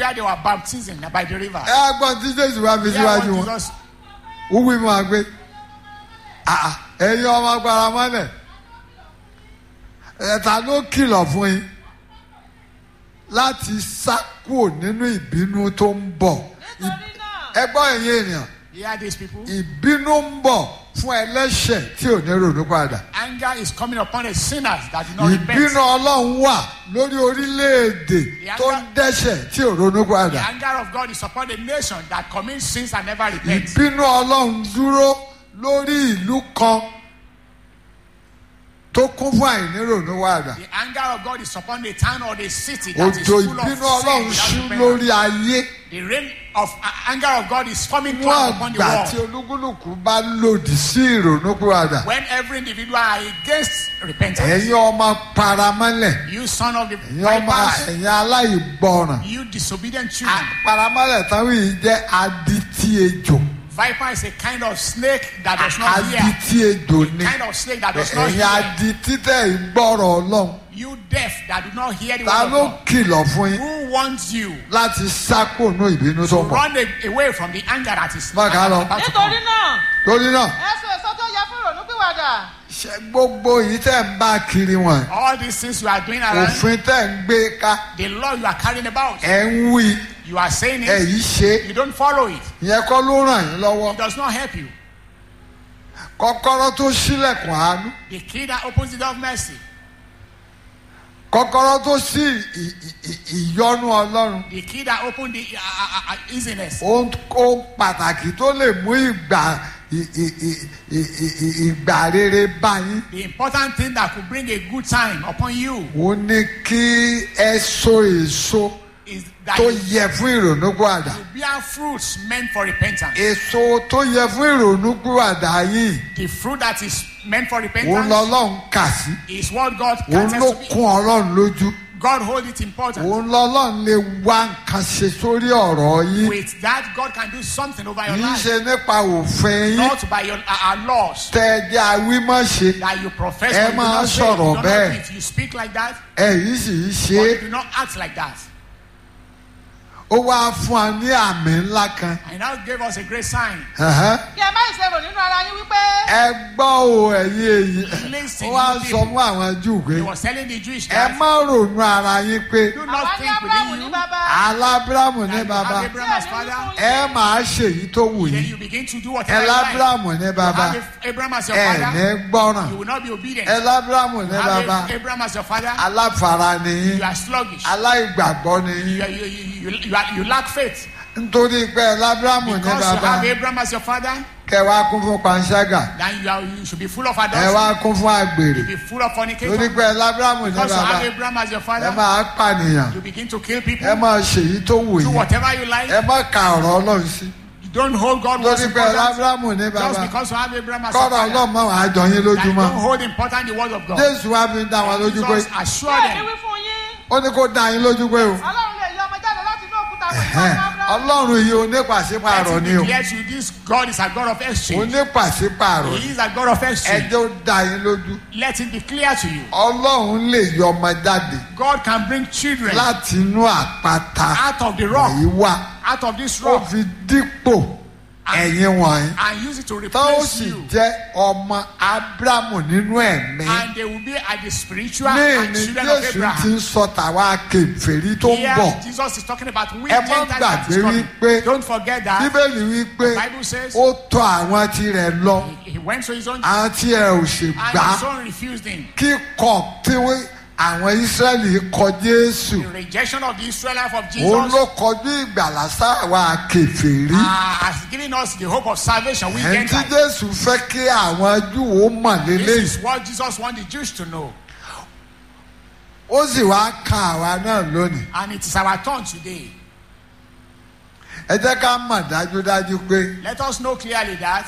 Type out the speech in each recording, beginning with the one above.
where they were baptizing by the river. ẹ á gbọ́n tí jésù wá fi Hear síwájú what wọn Jesus wúwí máa gbé Ah, ẹ̀yin ọmọ agbára mọ́lẹ̀ ẹ̀ta ló kìlọ̀ fún yín láti sá kúrò nínú ìbínú tó ń bọ̀ nítorí náà ẹ gbọ́ ẹ̀yin ènìyàn hear these people. ìbínú ń bọ̀ fún ẹlẹ́ṣẹ̀ tí ò ní ronú padà Anger is coming upon the sinners that do not ìbínú repent. ọlọ́run wà lórí orílẹ̀-èdè tó ń dẹ́ṣẹ̀ tí ò ronú The padà anger of God is upon the nation that commits sins and never repents. ìbínú ọlọ́run dúró lórí ìlú kan tó kún fún àìnírònú padà The anger of God is upon the town or the city that is òjò full of ìbínú ọlọ́run sin ṣú without lórí repentance. ayé The rain of uh, anger of God is coming wọ́n down upon the àgbà tí world. olúkúlùkù bá lòdì sí ìrònú padà When every individual are against repentance, ẹ̀yin ọmọ paramọ́lẹ̀ you son of the ẹ̀yin ọmọ vipers, ẹ̀yin aláìgbọràn you disobedient children. paramọ́lẹ̀ táwọn yìí jẹ́ adití ejò Viper is a kind of snake that does not hear. adití ejò ni Kind of snake that does not ẹ̀yin hear. adití tẹ̀ ìgbọ́rọ̀ ọlọ́run You deaf that do not hear the ta word ló of God. kìlọ̀ fún yín Who wants you láti sákòónú ìbínú tó to ń bọ̀ run a- away from the anger that is Má kà á lọ. about to come? nítorí náà torí náà ẹ so èso tó yẹ fún ìrònúpìwàdà ṣe gbogbo yìí tẹ̀ ń bá kiri wọn All these things you are doing around, òfin tẹ̀ ń gbé ká the law you are carrying about, ẹ̀ ń wí you are saying ẹ̀ it, yìí ṣe you don't follow it. ìyẹn kọ́ ló ràn yín lọ́wọ́ It does not help you. kọ́kọ́rọ́ tó ṣílẹ̀kùn àánú The key that opens the door of mercy, kọ́kọ́rọ́ tó ṣí ì- ì- ì- ìyọ́nú ọlọ́run the key that opens the uh, uh, uh, easiness, ohun ohun pàtàkì tó lè mú ìgbà ì- ì- ì- ì- ì- ì- ìgbà rere bá yín the important thing that could bring a good time upon you ó ní kí ẹ so èso is that tó you, yẹ fún ìrònúpìwàdà you bear fruits meant for repentance. èso tó yẹ fún ìrònúpìwàdà yìí The fruit that is meant for òun repentance lọ́lọ́run kà sí is what God òun counts ló to be. kún ọlọ́run lójú God hold it important. òun lọ́lọ́run lè wá nǹkan ṣe sórí ọ̀rọ̀ yín With that, God can do something over your kì í life. ṣe nípa òfin yín Not by your uh, our laws tẹ ẹ jẹ́ awímọ̀ṣe that you profess. Ẹ but you do máa not say, you sọ̀rọ̀ do not bẹ́ẹ̀. do it. You speak like that, ẹ̀yìn sì ń ṣe but é you do not act like that. ó wá fún wa ní àmì ńlá kan And now gave us a great sign. Ẹ̀hẹ́n. kí ẹ má ṣe rò nínú ara yín wípé ẹ gbọ́ o ẹ̀yin èyí Listen, ó wá you sọ people. fún àwọn júù pé He was telling the Jewish ẹ that má ronú ara yín pé do àwa not ní think abrahamu within ní you bàbá alábírámù ní that you bàbá have Abraham as father. ẹ máa ṣe èyí tó wù Then yín you begin to do ẹ whatever you like. lábírámù ní You bàbá have Abraham as your ẹ father. ní gbọ́ràn You will not be obedient. ẹ lábírámù ní You have bàbá Abraham as your father. aláfara ni yín You are sluggish. aláìgbàgbọ́ ni yín You, you, you, you, you, are, you lack faith. nítorí pé ẹ lábírámù ní Because you bàbá have Abraham as your father, kẹ wá kún fún panṣágà then you, are, you should be full of ẹ adultery. wá kún fún àgbèrè You be full of torí fornication. pé ẹ lábírámù ní Because you bàbá have Abraham as your ẹ father, máa pànìyàn you begin to kill people. ẹ máa ṣèyí tó wù Do yín whatever you like. ẹ má ka ọ̀rọ̀ ọlọ́run sí You don't hold God most torí pé ẹ important. lábírámù ní Just bàbá because you have Abraham as your kọ́rọ̀ father. ọlọ́run máa wàá jọ yín That you lójúmọ́ don't hold important the word of God. jésù wá fi ń dá wọn lójú pé Jesus kí assure èmi them. wí fún yín ó ní kó dá yín lójú pé o ọlọ́run lè yọ ọmọ jáde láti inú òkúta pẹ̀lú ẹ̀hẹ́n, ọmọ abrahamu ọlọ́run yìí onípàṣípààrọ̀ Let ni him o declare to you this God is a God of exchange. onípàṣípààrọ̀ He is a God of exchange. ẹjọ́ ó dá yín lójú Let it be clear to you. ọlọ́run lè yọ ọmọ jáde God can bring children láti inú àpáta out of the rock, yìí wá out of this ó rock, fi dípò ẹ̀yin wọ̀nyí and use it to tó ó replace sì you. jẹ́ ọmọ ábúrámù nínú ẹ̀mí And they will be at the spiritual ní and ní children of jésù ti Abraham. ń sọ tàwa kèfèrí tó ń Here, bọ̀ Jesus is talking about we Ẹ má Gentiles that is gbàgbé coming. wípé Don't forget that bíbélì wípé the Bible says ó tọ̀ àwọn tirẹ̀ lọ he went to his own àwọn tí ẹ ò ṣe and gbà his own refused him. kíkọ̀ tí wọ́n- àwọn ísírẹ́lì kọ jésù The rejection of the Israelites of òun Jesus ló kọjú ìgbàlà sáwa kèfèrí uh, has given us the hope of salvation. We ẹni tí Gentiles. jésù fẹ́ kí àwọn júù ó mọ̀ This lélẹ́yìí is what Jesus wanted the Jews to know. ó sì wá kan àwa náà lónìí And it is our turn today. ẹ jẹ́ ká mọ̀ dájúdájú pé Let us know clearly that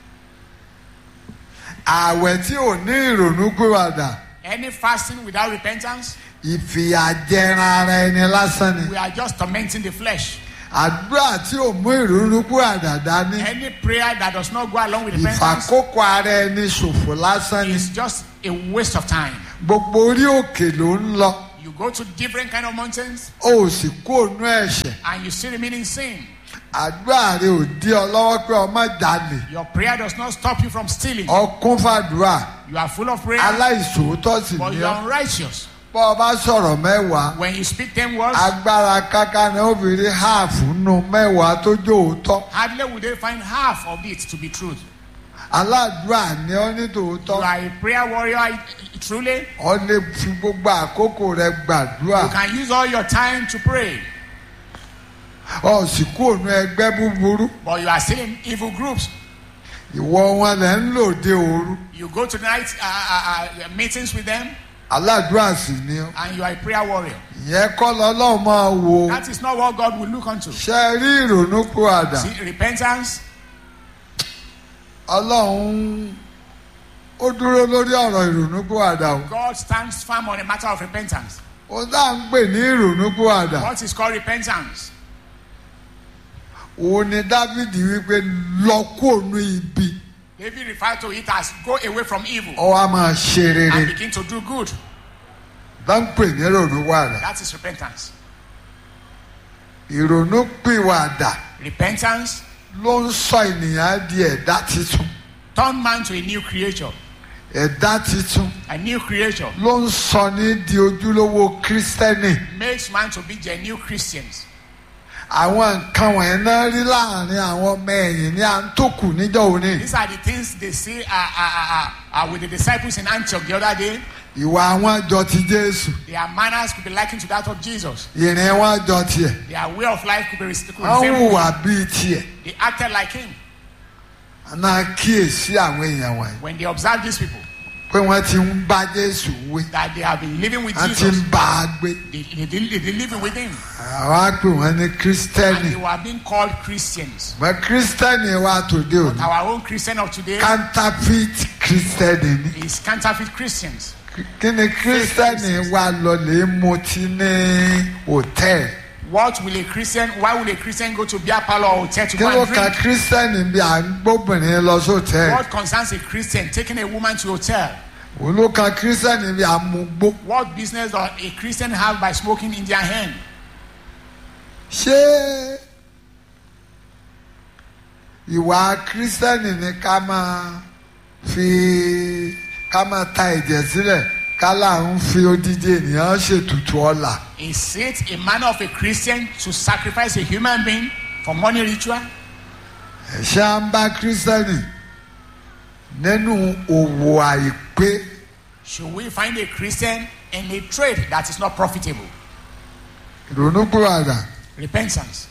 ààwẹ̀ tí ò ní ìrònú gbéwàdà any fasting without repentance, ìfìyàjẹran ara ẹni lásán ni we are just tormenting the flesh. àdúrà tí ò mú ìrònú gbéwàdà dání Any prayer that does not go along with repentance ìfàkókò ara ẹni ṣòfò lásán ni is just a waste of time. gbogbo orí òkè ló ń lọ You go to different kind of mountains o ò sì kú ònú ẹ̀ṣẹ̀ and you still remain in sin. àdúrà rẹ ò dí ọ lọ́wọ́ pé ọmọ jalè Your prayer does not stop you from stealing. ọkún fàdúrà You are full of prayer, aláìsòótọ́ sì but ní you ọ are unrighteous. bọ́ ọ bá sọ̀rọ̀ mẹ́wàá When you speak ten words, agbára káká ni ó fi rí háàfù nù mẹ́wàá tó jó òótọ́ hardly will they find half of it to be truth. aládùúrà ni ọ ní You tòótọ́ are a prayer warrior, I- truly. ọ lè fi gbogbo àkókò rẹ gbàdúrà You can use all your time to pray, ọ sì kú ònú ẹgbẹ́ búburú but you are still in evil groups. ìwọ wọn lẹ ń lòde òru You go to night uh, uh, uh, meetings with them, aládùúrà sì ni ọ and you are a prayer warrior. ìyẹn kọ́ lọ́lọ́run máa wo That is not what God will look unto. ṣe rí ìrònú kú àdá See, repentance, ọlọ́run ó dúró lórí ọ̀rọ̀ ìrònú kú àdá o God stands firm on a matter of repentance. ó dá ń pè ní ìrònú kú àdá What is called repentance? òun ni dávidi wípé lọ kú ònú ibi David referred to it as go away from evil ọ wá máa ṣe rere and begin to do good. dá ń pè ní ìrònú kú àdá That is repentance. ìrònú pìwàdà Repentance ló ń sọ ènìyàn di ẹ̀dá titun turn man to a new creature. ẹ̀dá titun A new creature ló ń sọ ní di ojúlówó kírísítẹ́nì makes man to be genuine Christians. àwọn nǹkan wọ̀nyẹn náà rí láàrin àwọn ọmọ ẹ̀yìn ní à ń tó kù níjọ́ òní These are the things they see uh, uh, uh, uh, with the disciples in Antioch the other day. ìwà wọn jọ ti jésù Their manners could be likened to that of Jesus. ìrìn wọn jọ tiẹ̀ Their way of life could be res- could wọ́n resemble. hùwà bíi tiẹ̀ They acted like him. àná kíyèsí àwọn èèyàn wọ̀nyí When they observed these people, pé wọ́n ti ń bá jésù wé that they have been living with wọ́n ti ń Jesus, bá a gbé they, they, they, they living with him. àwọn á pè wọ́n ní kírísítẹ́nì And they were being called Christians. mọ kírísítẹ́nì wa tòde òní Our own Christian of today counterfeit kírísítẹ́nì ní is counterfeit Christians. kí ni kírísítẹ́nì wa lọ lè mutí ní hòtẹ́ẹ̀lì What will a Christian, why will a Christian go to beer parlor or hotel to kí go ló and ka drink? kírísítẹ́nì bí à ń gbóbìnrin lọ sóòtẹ́ẹ̀lì What concerns a Christian taking a woman to a hotel? òun ló ka kírísítẹ́nì bí à ń mú gbó What business does a Christian have by smoking in their hand? ṣé ìwà kírísítẹ́nì ni ká máa fi ká máa ta ẹ̀jẹ̀ sílẹ̀ ká là ń fi odidi ènìyàn ṣètùtù ọ̀la Is it a manner of a Christian to sacrifice a human being for money ritual? ẹ̀ṣẹ̀ à ń bá kírísítẹ́nì nínú òwò àìpé Should we find a Christian in a trade that is not profitable? ìrònúpìwàdà Repentance.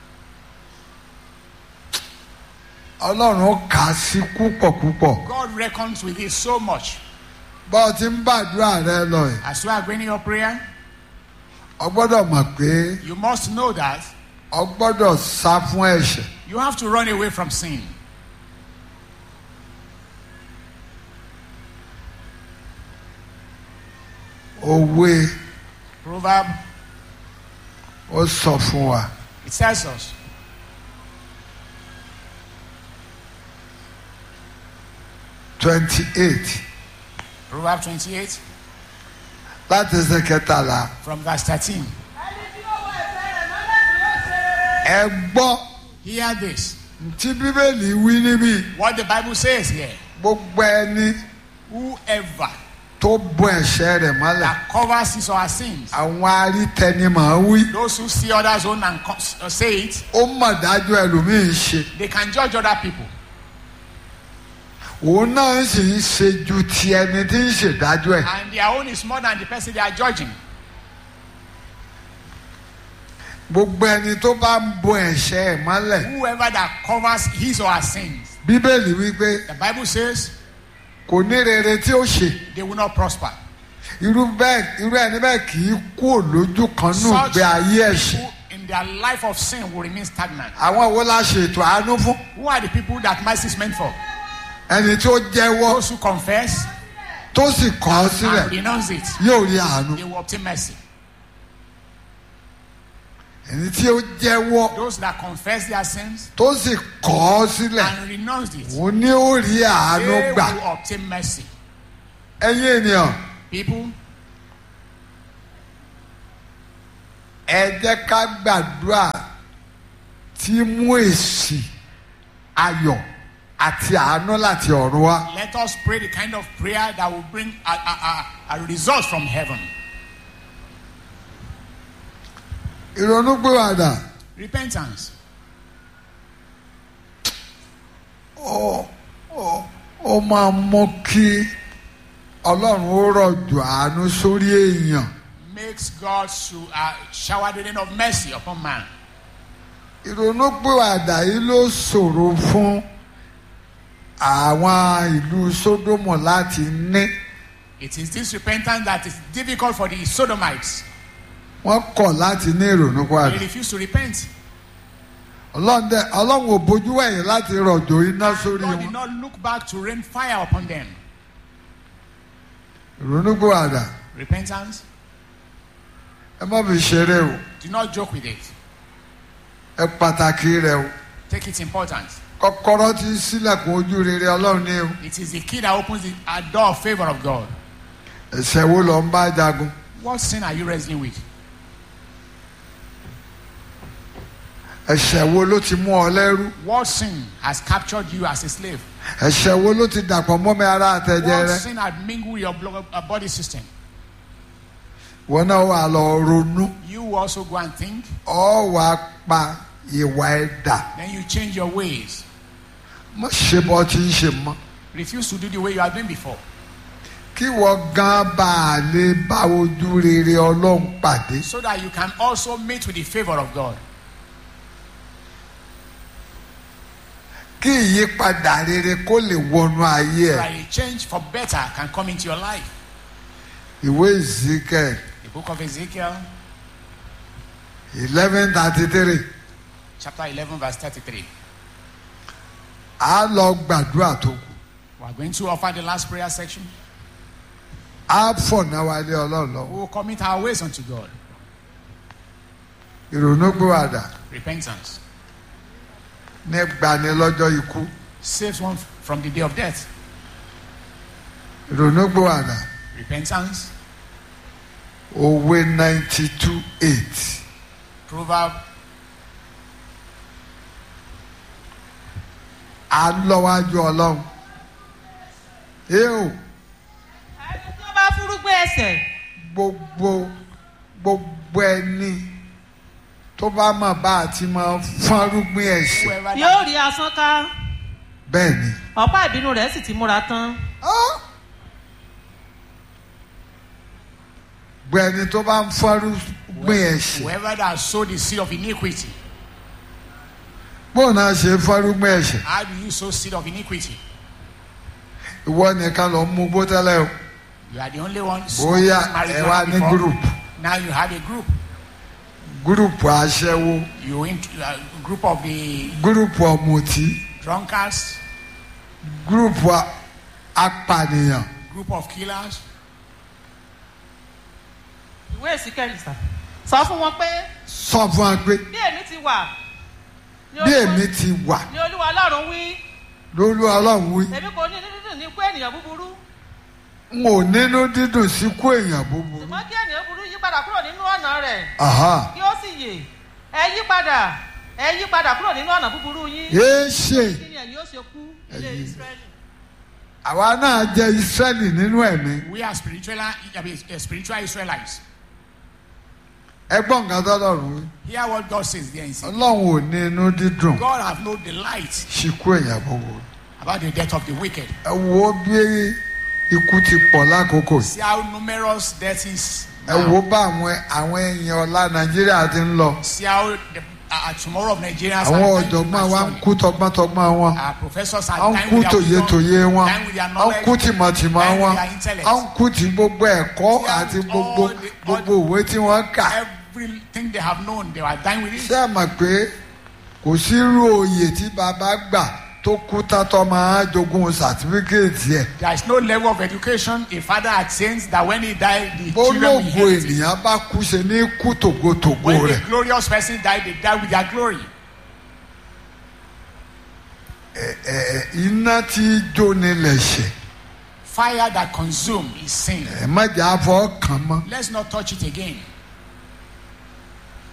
ọlọ́run kà á sí púpọ̀ púpọ̀ God reckons with it so much. bá ọ ti ń gbàdúrà rẹ lọ ẹ̀ As you are going in your prayer, ọ gbọ́dọ̀ mọ̀ pé you must know that ọ gbọ́dọ̀ sá fún ẹ̀ṣẹ̀ you have to run away from sin. òwe Proverb, ó sọ fún wa it tells us twenty eight Proverb 28 láti ẹsẹ̀ kẹtàlá from verse 13. ẹni tí ó wọ ẹsẹ̀ rẹ̀ mọ́lẹ̀ tí ó ṣe. ẹ gbọ́ Hear this. tí bíbélì wí níbí What the Bible says here. gbogbo ẹni Whoever tó bọ ẹ̀ṣẹ̀ rẹ̀ mọ́lẹ̀ that covers his or her sins, àwọn arítẹnimọ̀ wí those who see others own and co- uh, say it, ó mọ̀ dájú ẹlòmíì ṣe they can judge other people. òun náà sì ń ṣe ju ti ẹni tí ń ṣèdájọ́ ẹ̀ And their own is more than the person they are judging. gbogbo ẹni tó bá ń bọ ẹ̀ṣẹ̀ ẹ̀ mọ́lẹ̀ Whoever that covers his or her sins, bíbélì wípé the Bible says kò ní rere tí ó ṣe they will not prosper. irú bẹ́ẹ̀ irú ẹni bẹ́ẹ̀ kì í kú lójú kan nù Such gbé ayé ẹ̀ṣẹ̀ people in their life of sin will remain stagnant. àwọn wo la ṣètò àánú fún Who are the people that mercy is meant for? ẹni tó jẹ́wọ́ Those who confess tó sì kọ̀ ọ́ sílẹ̀ and renounce it, yóò rí àánú they will obtain mercy. ẹni tí ó jẹ́wọ́ Those that confess their sins tó sì kọ̀ ọ́ sílẹ̀ and renounce it, òun ni ó rí they àánú gbà will obtain mercy. ẹ̀yin ènìyàn People, ẹ jẹ́ ká gbàdúrà tí mú èsì ayọ̀ àti àánú láti ọ̀run wá. Let us pray the kind of prayer that will bring a, a, a, a result from heaven. ìrònúpìwàdà Repentance. ó ó ó máa mú kí ọlọ́run ó rọ̀jò àánú sórí èèyàn. Makes God to uh, shower the rain of mercy upon man. ìrònúpìwàdà yìí ló ṣòro fún àwọn ìlú sódómù láti ní It is this repentance that is difficult for the Sodomites. wọ́n kọ̀ láti ní They ìrònúpìwàdà. refuse to repent. ọlọ́run dẹ- ọlọ́run ò bójú wẹ̀yìn láti rọ̀jò iná sórí God did wọn. not look back to rain fire upon them. ìrònúpìwàdà Repentance, ẹ má fi ṣeré o do not joke with it. ẹ pàtàkì rẹ o Take its importance. kọ́kọ́rọ́ ti sílẹ̀kùn ojú rere ọlọ́run ní o It is the key that opens the a door of favor of God. ẹ̀ṣẹ̀ wo lọ ń bá jagun What sin are you wrestling with? ẹ̀ṣẹ̀ wo ló ti mú ọ lẹ́rú What sin has captured you as a slave? ẹ̀ṣẹ̀ wo ló ti dàpọ̀ mọ́mi ara àtẹ̀jẹ́ What rẹ sin had mingled with your blood, uh, body system? wọn náà wà lọ ronú You also go and think, ọ wà pa ìwà ẹ̀dà then you change your ways. má ṣe bọ́ tí ń ṣe mọ́ Refuse to do the way you have been before. kí wọ́n gan bá a lè bá ojú rere ọlọ́run pàdé So that you can also meet with the favor of God. kí ìyípadà rere kó lè wọnú ayé So ẹ̀ that a change for better can come into your life. ìwé Ezekiel The book of Ezekiel, eleven thirty three chapter 11, verse 33. a lọ gbàdúrà tó kù We are going to offer the last prayer section. a fọ̀nà wálé ọlọ́run We lọ́wọ́ will commit our ways unto God. ìrònúpìwàdà Repentance ní gbanilọ́jọ́ ikú saves one from the day of death. ìrònúpìwàdà Repentance, òwe ninety two eight proverb, à ń lọ́wájú ọlọ́run ẹ o ẹni tí ó bá fúrúgbìn ẹ̀ṣẹ̀ gbogbo gbogbo ẹni tó bá mọ̀ bá a ti máa fọ́nrúgbìn ẹ̀ṣẹ̀ whoever yóò rí asán ká bẹ́ẹ̀ ni ọ̀pá ìbínú rẹ̀ sì ti múra tán Ah! gbogbo ẹni tó bá ń fọ́nrúgbìn ẹ̀ṣẹ̀ whoever that sowed the seed of iniquity, bóun náà ṣe fọ́nrúgbìn ẹ̀ṣẹ̀ how do you sow seed of iniquity? ìwọ nìkan lọ mú gbó tẹ́lẹ̀ o You are the only one bóyá smoking ẹ wá marijuana ní before. gúrùpù Now you have a group. gúrùpù aṣẹ́wó You into a group of the gúrùpù ọ̀mùtí drunkards, gúrùpù a- apànìyàn group of killers. ìwé ìsíkẹ́lì sà sọ fún wọn pé sọ fún wa pé bí èmi ti wà ní bí Olúwa- èmi ti wà ní olúwa ọlọ́run wí lórí ọlọ́run wí èmi kò ní dídùn ní ikú ènìyàn búburú n ò nínú dídùn sí kú èèyàn búburú ṣùgbọ́n kí ènìyàn búburú yí padà kúrò nínú ọ̀nà rẹ̀ Aha. kí ó sì yè ẹ yí padà ẹ yí padà kúrò nínú ọ̀nà búburú yín yéé ṣe kí ni ẹ̀yin ó ṣe kú ilé Ẹ̀yin. ìsírẹ́lì. àwa náà jẹ Ísírẹ́lì nínú ẹ̀mí We are spiritual, I mean, uh, spiritual Israelites. ẹgbọ́n nǹkan tọ́lọ́run wí Hear what God says there in Ezekiel. ọlọ́run ò ní inú dídùn God have no delight sí kú èèyàn búburú about the death of the wicked. ẹ wo bí ikú ti pọ̀ lákòókò yìí. See how numerous death is. ẹ now. wo bá àwọn àwọn èèyàn ọlá Nàìjíríà ti ń lọ See how the uh, tomorrow of Nigerians àwọn are dying ọ̀jọ̀gbọ́n wa ń prematurely. kú tọgbọ́ntọgbọ́n wọn Our professors are à ń dying kú with their tòyetòye wisdom, wọn dying with their à ń knowledge, kú tìmọ̀tìmọ̀ dying wọn with their intellect. à ń kú ti gbogbo ẹ̀kọ́ Yeah, àti all gbogbo the- gbogbo òwe tí wọ́n kà Everything they have known, they are dying with it. ṣé ẹ mọ̀ pé kò sí irú oyè tí bàbá gbà tó kú tátọ́ máa jogún sàtífíkèétì ẹ̀ There is no level of education a father attains that when he died, the children will bólógo inherit it. ènìyàn bá kú ṣe ní kú tògótògó When rẹ̀ a glorious person died, they died with their glory. ẹ̀ iná tí jóni lẹ̀ṣẹ̀ Fire that consume is sin. ẹ̀ má jà á fọ́ kàn mọ́ Let's not touch it again.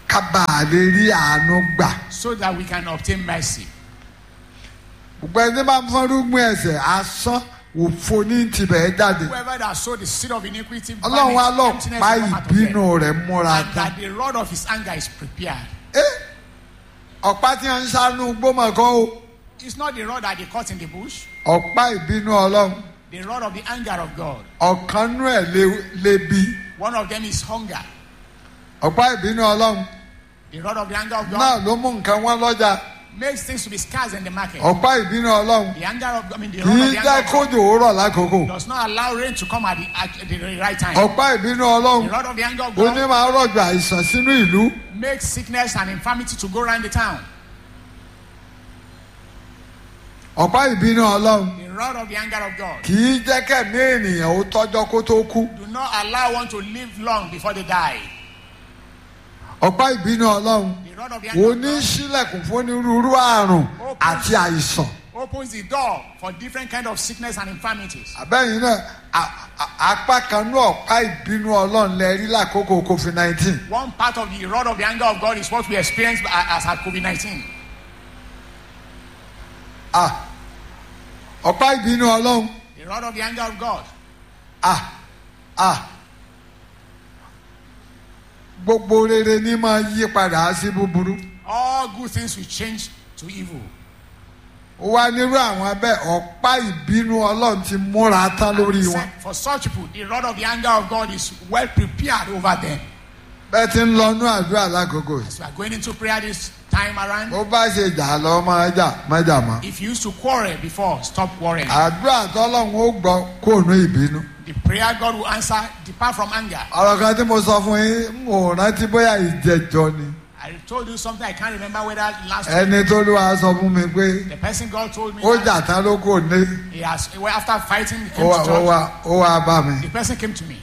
ká bá a lè rí àánú gbà. so that we can obtain mercy. gbogbo ẹni bá ń fọ́nrúgbìn ẹ̀sẹ̀ asán òfo ní tibẹ̀ jáde. Whoever that sowed the seed of iniquity, ọlọ́run wa lọ emptiness pa will come out of them. ìbínú rẹ̀ múra and tán. that the rod of his anger is prepared. Ẹ́, ọ̀pá tí wọ́n ń sánú gbọ́mọ̀kọ́ o It's not the rod that they cut in the bush, ọ̀pá ìbínú ọlọ́run the rod of the anger of God. ọ̀kan nú ẹ̀ lé- lébi One of them is hunger. ọ̀pá ìbínú ọlọ́run The rod of the anger of God náà ló mú nǹkan wọn lọ́jà makes things to be scarce in the market. ọ̀pá ìbínú ọlọ́run The anger of I mean the kì rod í of the jẹ́ anger of God kójò ó rọ̀ lákòókò does not allow rain to come at the, at the right time. ọ̀pá ìbínú The ọlọ́run rod of the anger of ó ní God máa rọ̀jò àìsàn sínú ìlú makes sickness and infirmity to go around the town. ọ̀pá ìbínú ọlọ́run The rod of the anger of God kì í jẹ́ kẹ̀mí ènìyàn ó tọ́jọ́ kó tó kú do not allow one to live long before they die. ọ̀pá ìbínú ọlọ́run The rod of the anger ó of ní God sílẹ̀kùn fún onírúurú àrùn àti àìsàn opens the door for different kind of sickness and infirmities. àbẹ́yìn náà a- a- apá kan ní ọ̀pá ìbínú ọlọ́run lẹ rí lákòókò covid nineteen One part of the rod of the anger of God is what we experienced as at COVID-19. ọ̀pá ìbínú ọlọ́run The rod of the anger of God. ah ah gbogbo rere ní máa yí padà sí búburú All good things will change to evil. ó wá nírú àwọn abẹ́ ọ̀pá ìbínú ọlọ́run ti múra tán lórí He wọn said, For such people, the rod of the anger of God is well prepared over them. bẹ́ẹ̀ ti ń lọ nú àdúrà lákòókò yìí As we are going into prayer this time around, bó bá ṣe jà lọ máa jà má jà mọ́ if you used to quarrel before, stop quarreling. àdúrà tọ́lọ́run ó gbọ́ kó nú ìbínú The prayer God will answer, depart from anger. ọ̀rọ̀ kan tí mo sọ fún yín n ò rántí bóyá ìjẹjọ ni I told you something, I can't remember whether last ẹni tó ló wá sọ fún mi pé the person God told me ó that jà tán ló kò ní he has, well, after fighting, he ó came wá to ó church. wá ó wá bá mi The person came to me.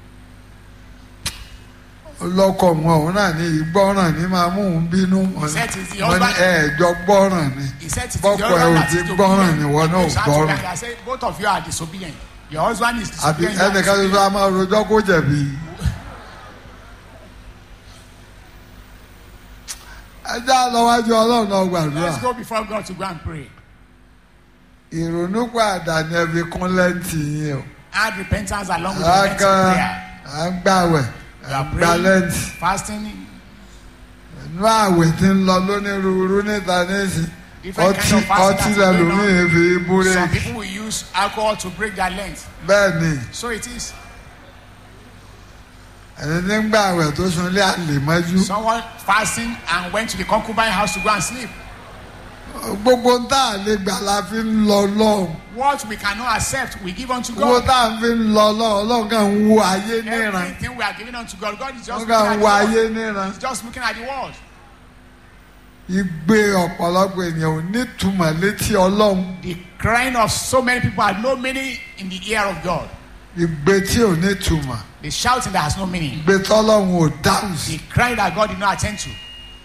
lọkọ wọn òun náà ní ìgbọràn ní máa mú òun bínú wọn said it's the wọn ní husband- ẹẹjọ gbọràn ni He said, it is bọkọ your ẹ husband ò that ti is gbọràn ni wọn náà ò disobedient. He gbọràn shouted, I said, both of you are disobedient. Your husband is àbí disobedient. you are ẹnìkan tuntun a máa rojọ́ kó jẹ̀bi. ẹ já lọ́wájú ọlọ́run náà gbàdúrà Let's go before God to go and pray. ìrònú padà ní ẹbí kún lẹ́ǹtì yín o Add repentance along with repentant àkàn prayer. à ń gbàwẹ̀ You à are ń gbà praying, lẹ́ǹtì fasting, inú àwẹ̀ tí ń lọ lónírúurú níta nísìn Different ọtí kind of fasting ọtí that's going on. lẹ́lòmíì fi Some búrẹ́kì people will use alcohol to break their length. bẹ́ẹ̀ ni So it is. ẹni tí ń gbàwẹ̀ tó sunlé àlè mọ́jú Someone fasting and went to the concubine house to go and sleep. gbogbo ń tà lè gbà la fi ń lọ lọ́hùn What we cannot accept, we give unto gbogbo God. tá à ń fi ń lọ lọ́hùn ọlọ́run kàn ń wo ayé níran Everything we are giving unto God, God is just wọ́n looking kàn at ń the wo world. ayé níran He's just looking at the world. igbe ọ̀pọ̀lọpọ̀ ènìyàn ò nítumọ̀ létí ọlọ́run The crying of so many people had no meaning in the ear of God. igbe tí ò nítumọ̀ The shouting that has no meaning. igbe tọ́lọ́run ò dáhùn sí. The crying that God did not attend to.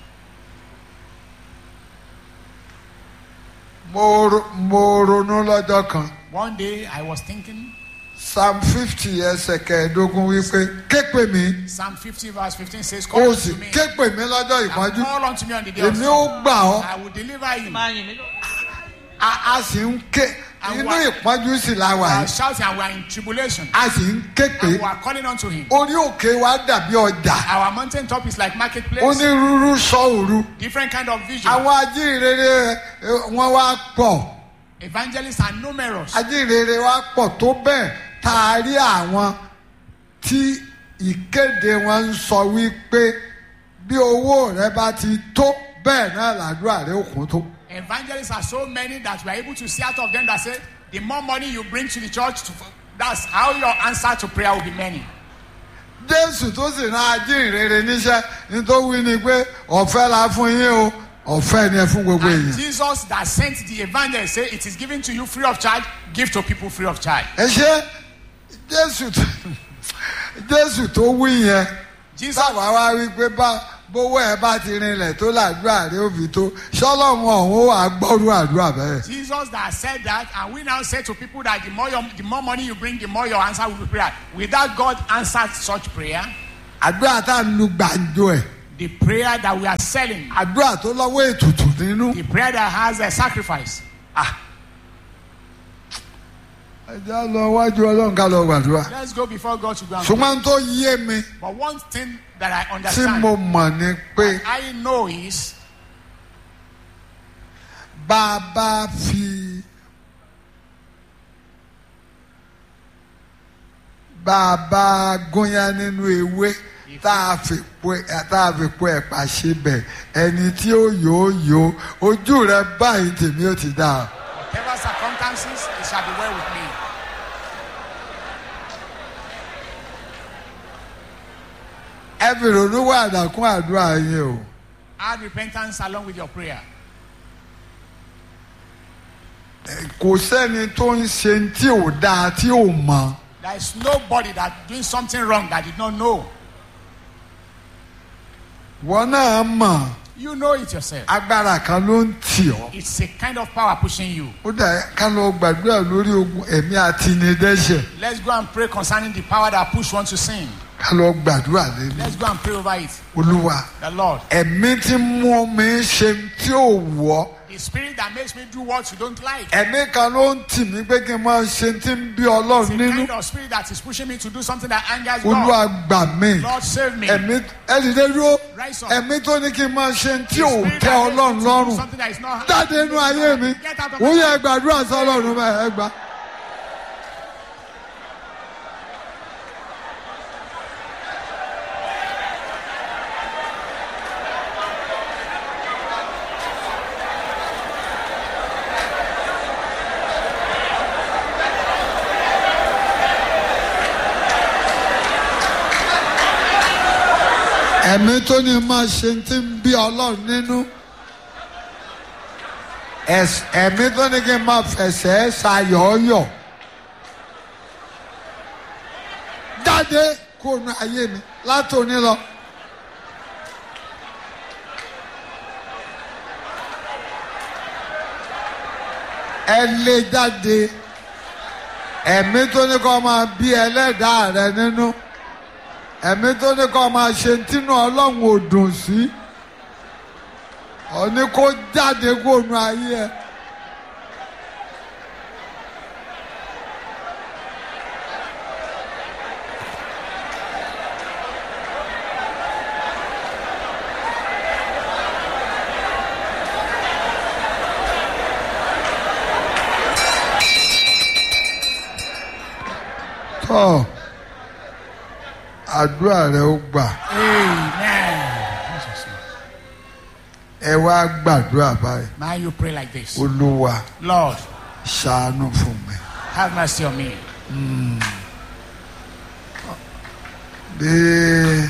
mo ro- mo ronú lọ́jọ́ kan One day I was thinking, psalm fifty ẹsẹ̀ kẹẹ̀ẹ́dógún wípé képe mi Psalm 50 verse 15 says, ó Call sì unto me, képe mi lọ́jọ́ and ìpọ́njú call unto me on the day of èmi sorrow. ó gbà ọ́ I will deliver you. máa yìn mí lọ. a a sì ń ké And inú what- ìpọ́njú sì la wà We are yìí shouting and we are in tribulation. a sì ń ké pé And we are calling unto him. orí òkè wa dàbí ọjà Our mountain top is like marketplace. onírúurú sọ òru Different kind of vision. àwọn ajínrere eh, wọn wá pọ̀ Evangelists are numerous. ajínrere wa pọ̀ tó bẹ́ẹ̀ tá a rí àwọn tí ìkéde wọn ń sọ wípé bí owó rẹ bá ti tó bẹ́ẹ̀ náà làdúrà rẹ ò kún tó. Evangelists are so many that we are able to see out of them that say, the more money you bring to the church, to, that's how your answer to prayer will be many. jésù tó sì rán ajínrere níṣẹ́ ní tó wí ni pé ọ̀fẹ́ la fún yín o ọ̀fẹ́ ni ẹ fún gbogbo And èèyàn. Jesus that sent the evangelist say, it is given to you free of charge, give to people free of charge. ẹ ṣe jésù tó jésù tó wí yẹn Jesus, sábà wá wí pé bá bówó ẹ bá ti rinlẹ̀ tó làdúrà rẹ ó fi tó ṣọlọ́run ọ̀hún ó wà gbọ́rú àdúrà bẹ́ẹ̀. Jesus that said that, and we now say to people that the more, your, the more money you bring, the more your answer will be prayer. Without God answered such prayer, àdúrà tá à ń lu gbàǹjo ẹ̀ The prayer that we are selling, àdúrà tó lọ́wọ́ ètùtù nínú. the prayer that has a sacrifice. ẹ já lọ wájú ọlọ́run ká lọ gbàdúrà. Let's go before God to go and pray. ṣùgbọ́n tó yé mi But one thing that I tí understand, mo mọ̀ ni pé I know is bá a bá fi bá a bá gúnyán nínú ewé tá a fi po tá a fi po ẹ̀pà ṣe bẹ̀ ẹni tí ó yòó yòó ojú rẹ báyìí tèmi ó ti dáa. whatever circumstances, it shall be well with me. ẹ fi ronú wà àdàkún àdúrà yín o. Add repentance along with your prayer. kò sẹ́ni tó ń ṣe tí ò dáa tí ò mọ̀. There is nobody that doing something wrong that did not know. wọ́n náà mọ̀ You know it yourself. agbára kan ló ń tì ọ́. It's a kind of power pushing you. ó dà ká lọ gbàdúrà lórí ogun ẹ̀mí àti ìnidẹ́sẹ̀ Let's go and pray concerning the power that push one to sin. ká lọ gbàdúrà lélẹ̀. Let's go and pray over it. olúwa The Lord. ẹ̀mí tí mú mi ṣe tí ò wọ́ The spirit that makes me do what you don't like. ẹ̀mí kan ló ń tì mí pé kí n máa ṣe tí ń bí It's ọlọ́run a nínú kind of spirit that is pushing me to do something that angers olúwa God. gbà mí Lord save me. ẹ̀mí ẹ̀dìdẹ́ dúró Rise up. ẹ̀mí tó ní kí n máa ṣe tí The ò spirit tẹ́ that makes me ọlọ́run to do lọ́rùn something that is not- jáde inú ayé mi Get out of ó my yẹ life. gbàdúrà sí ọlọ́run bẹ́ẹ̀ ẹ gbà. ẹ̀mí tó ní máa ṣe tí ń bí ọlọ́run nínú ẹ̀s- ẹ̀mí tó ní kí n máa fẹsẹ̀ ṣayọ̀ọ́yọ̀ jáde kó nu ayé mi látòní lọ. ẹ lé jáde ẹ̀mí tó ní kó máa bí ẹlẹ́dàá rẹ nínú ẹ̀mí tó ní kó máa ṣe tínú ọlọ́run ò dùn sí ọ̀ní kó jáde kó nu ayé ẹ. tọ́ àdúrà rẹ ó gbà Amen. Jesus. ẹ wá gbàdúrà báyìí Now you pray like this. olúwa Lord, ṣàánú fún mi. have mercy on me. bí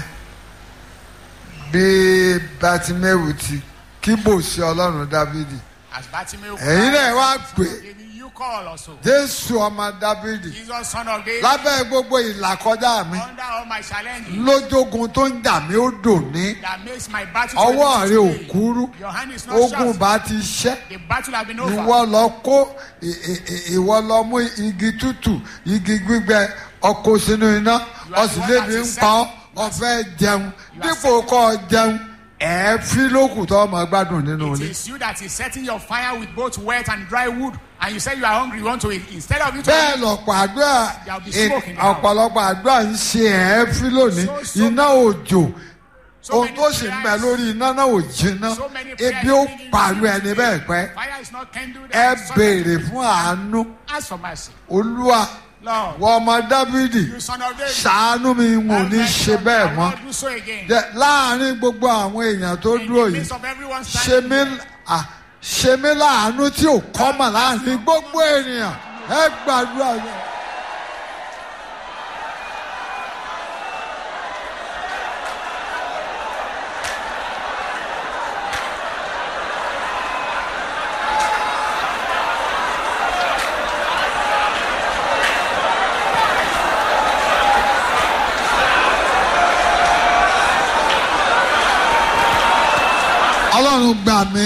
bí bátímẹ́wù ti kíbò sí ọlọ́run dávidi As Bartimaeus ẹ̀yin náà wá pè you call also. jésù ọmọ dávidi Jesus, son of David, lábẹ́ gbogbo ìlàkọjá mi under all my challenges lójógun tó ń jà mí ó dùn ní that makes my battle ọwọ́ to rẹ ò today. kúrú Your hand is not ogun short. bá ti ṣẹ́ The battle has been over. ìwọ lọ kó ì- ì- ì- ìwọ lọ mú igi tútù igi gbígbẹ ọkọ sínú iná ọsì lébi ń pa ọ ọfẹ jẹun dípò kọ jẹun ẹ̀ẹ́fín lókù tó ọmọ gbádùn nínú It ilé. is you that is setting your fire with both wet and dry wood, and you say you are hungry, you want to eat. Instead of you to bẹ́ẹ̀ lọ́pọ̀ àdúrà There will be ì- smoke in the house. ọ̀pọ̀lọpọ̀ àdúrà ń ṣe ẹ̀ẹ́fín lónìí So- so iná òjò so ohun many tó sì ń bẹ prayers- lórí iná náà ò jiná so many prayers ebi ó leading pàlú you ẹni today. bẹ́ẹ̀ pẹ́ Fire is not kindled. ẹ and sun- béèrè fún àánú Ask for mercy. olúwa Lord, wọ ọmọ dávidi you son of David. ṣàánú mi n ò have ní mercy ṣe on me. I bẹ́ẹ̀ will mọ́ not do so again. Jẹ́- láàárín gbogbo àwọn èèyàn tó In dúró the yìí midst of everyone ṣe standing mí here, à, ṣe mí láàánú tí ò kọ́mọ̀ láàárín gbogbo ènìyàn ẹ gbàdúrà yẹn. ọlọ́run gbà mí.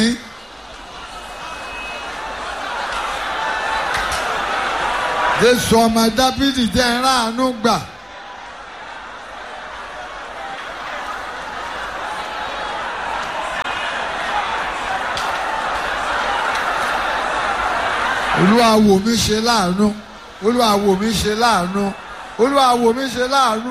jésù ọmọ dábìdì jẹ́ ìrànú gbà. olúwa wò mí ṣe láàánú olúwa wò mí ṣe láàánú olúwa wò mí ṣe láàánú.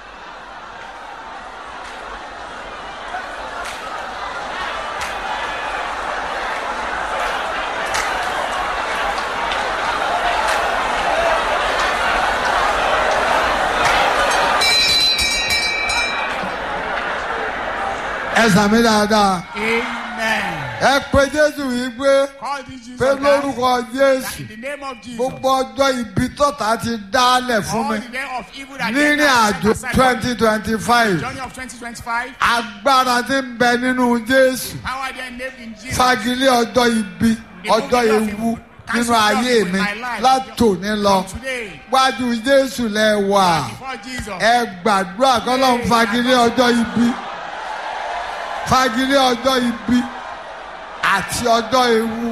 ẹ sàmì dáadáa Amen. ẹ pe jésù yìí pé Call this Jesus. pé Christ, lórúkọ that jésù In the name of Jesus. gbogbo ọjọ́ ibi tọ́ta ti dálẹ̀ fún all mi the day of evil that nírìn they have àjò set aside twenty twenty for five the journey of 2025. agbára tí ń bẹ nínú jésù Power they named in Jesus. fagilé ọjọ́ ibi ọjọ́ ewu nínú ayé mi látòní lọ From today. wájú jésù lẹ wà Before Jesus. ẹ gbàdúrà kọ́lọ́n fagilé ọjọ́ ibi fagilé ọjọ́ ibi àti ọjọ́ ewu.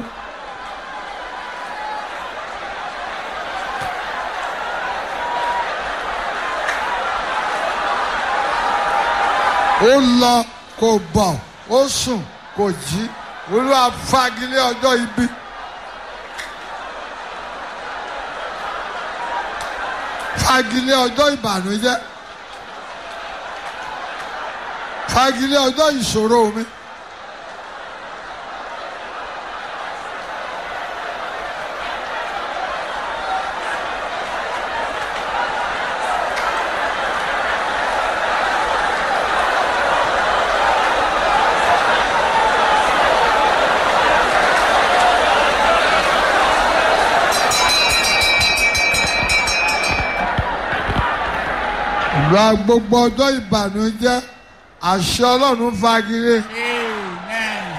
ó lọ kò bọ̀ ó sùn kò jí olúwa fagilé ọjọ́ ibi. fagilé ọjọ́ ìbànújẹ́ fagilé ọjọ́ ìṣòro mi. ìlú gbogbo ọjọ́ ìbànújẹ́ àṣẹ ọlọ́run fagilé Amen.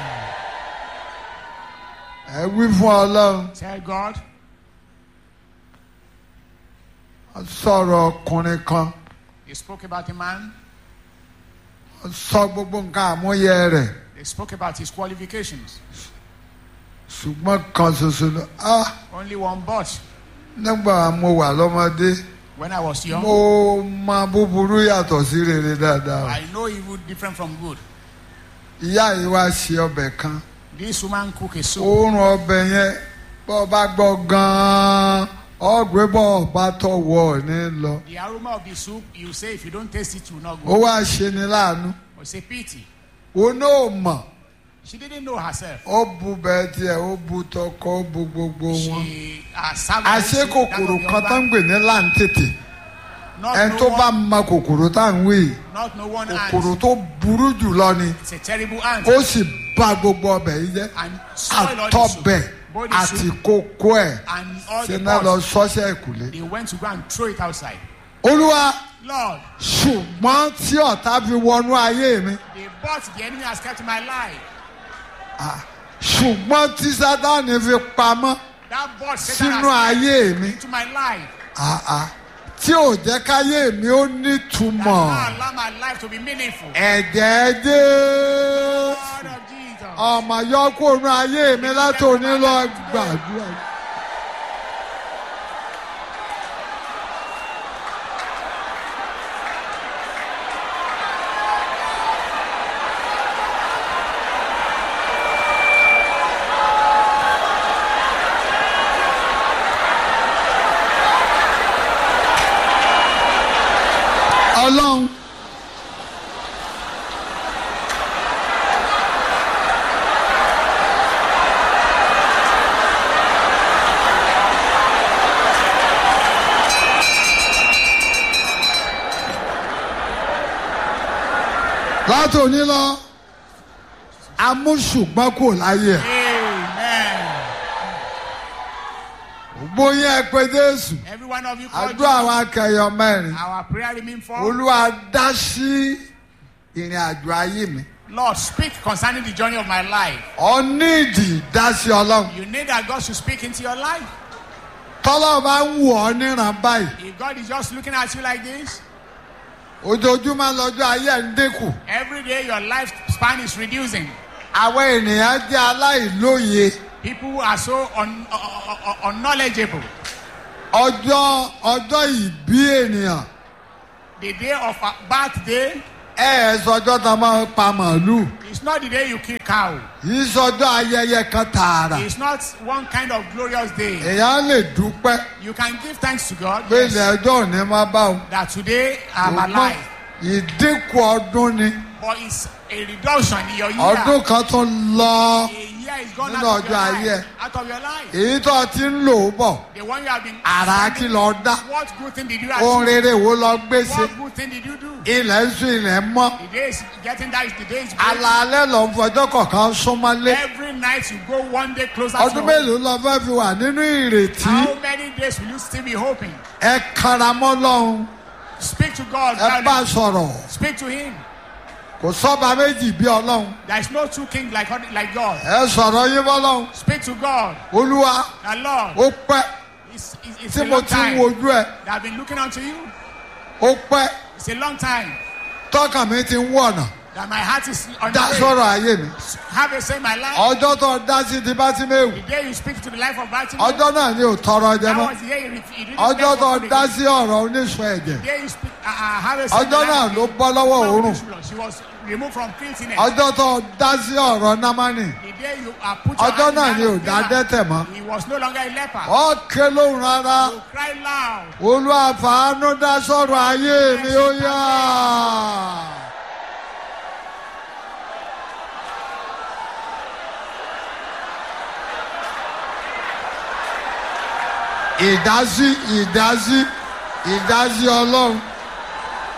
ẹ wí fún ọlọ́run Tell God. Wọ́n sọ̀rọ̀ ọkùnrin kan They spoke about a man. wọ́n sọ gbogbo nǹkan àmúyẹ rẹ̀ They spoke about his qualifications. ṣùgbọ́n kan ṣoṣo ló ah Only one but. nígbà mo wà lọ́mọdé When I was young, mo mọ búburú yàtọ̀ sí rere dáadáa I know evil different from good. ìyá yìí wá ṣe ọbẹ̀ kan This woman cook a soup. oorun ọbẹ̀ yẹn bọ́ ọ bá gbọ́ gan-an ọ̀gbẹ́ bọ́ ọ bá tọ̀wọ̀ ní lọ The aroma of the soup, you say if you don't taste it, you will not ó go. wá ṣe ni láàánú But say pity. òun náà mọ̀ She didn't know herself. ó bu bẹ́ẹ̀ tiẹ̀ ó bu tọkọ ó bu gbogbo wọn. She uh, served àṣé kòkòrò kan tó ń gbè ní láǹtètè Not ẹni no tó bá one, mọ kòkòrò tá à ń wí yìí, not no one kòkòrò ant. tó burú jù lọ ni It's a terrible ant. ó sì bà gbogbo ọbẹ̀ yìí jẹ́ And spoil all the àtọbẹ̀ soup. Both the àti soup kókó ẹ̀ and all ṣe the náà lọ pots. sọ́ṣẹ́ ìkùlé. They went to go and throw it outside. olúwa Lord, ṣùgbọ́n tí ọ̀tá fi wọnú ayé mi the but the enemy has kept my life. ṣùgbọ́n tí sátánì fi pamọ́ That but Satan sínú has ayé mi kept into my life. ah, ah, tí ò jẹ́ káyé mi ó That nítumọ̀ now allow my life to be meaningful. ẹ̀jẹ̀ jẹ́ God of Jesus. ọmọ yọ kó nu ayé mi látòní lọ gbàdúrà. ọlọ́run látòní lọ amúṣùgbọ́n kò láyé ẹ̀ Amen. gbóyè ẹ pé jésù Every one of you called àdúrà Jesus. wa kẹyọ mẹ́rin Our prayer remain for olúwa dá sí ìrìn àjò ayé mi Lord, speak concerning the journey of my life. ọ nídìí dá sí ọlọ́run You need that God should speak into your life. tọ́lọ́ bá ń wù ọ́ níran báyìí If God is just looking at you like this, ojoojúmọ́ lọ́jọ́ ayé ẹ̀ ń dínkù every day your lifespan is reducing. àwọn ènìyàn jẹ́ aláìlóye People who are so un- un- un- unknowledgeable. ọjọ́ ọjọ́ ìbí ènìyàn The day of a birthday, ẹ ẹ sọjọ́ tá a máa pa màálù It's not the day you kill cow. yìí sọjọ́ ayẹyẹ kan tààrà It's not one kind of glorious day. èèyàn lè dúpẹ́ You can give thanks to God pé yes, ilẹ̀ ọjọ́ òní máa bá òun. that today I'm Ṣùgbọ́n alive. ìdínkù ọdún ni But it's a reduction in your year. ọdún kan tó ń lọ A year is gone Nínú out of your ọjọ́ ayé. life. Out of your life. èyí tó ti ń lò ó bọ̀ The one you have been. àrà kí lọ dá What good thing did you ohun achieve? rere wo lọ gbé ṣe What good thing did you do? ilẹ̀ ń sún ilẹ̀ ń mọ́ The day is getting that is the day is breaking. alaalẹ́ lọ ń fọjọ́ kọ̀ọ̀kan súnmọ́lé Every night you go one day closer ọdún to home. mélòó lọ fẹ́ fi wà nínú ìrètí How many days will you still be hoping? ẹ karamọ́ lọ́hùn Speak to God. ẹ bá loudly. sọ̀rọ̀ Speak to Him. kò sọ́ba méjì bí ọlọ́run There is no two kings like, like God. ẹ sọ̀rọ̀ yín bọ́lọ́hun Speak to God. olúwa The Lord. ó pẹ́ It's, it's, it's tí a mo long ti ń time wojú ẹ that I've been looking unto you. ó pẹ́ It's a long time tọ́kàn mi ti ń wọ̀nà that my heart is on dá the way. sọ̀rọ̀ ayé mi Have a say in my life. ọjọ́ tó dá sí ti bá sí méwù The day you speak to the life of Baltimore. ọjọ́ náà ni ò tọrọ jẹ that mọ́ was the day you, ref- you didn't ọjọ́ beg tó for food dá again. sí ọ̀rọ̀ oníṣun ẹ̀jẹ̀ The day you speak, uh, uh, have a say in ọjọ́ the náà life ló of the- bọ́ lọ́wọ́ of òórùn this blood. She was removed from filthiness. ọjọ́ tó dá sí ọ̀rọ̀ námánì The day you uh, put your ọjọ́ hand in náà the ni hand ò of dá Balaam, dẹ́tẹ̀ mọ́ He was no longer a leper. ó ké lóhùn rárá You cry loud. olúwa fàánú dá sọ̀rọ̀ ayé mi ó yá. ìdásí ìdásí ìdásí ọlọ́run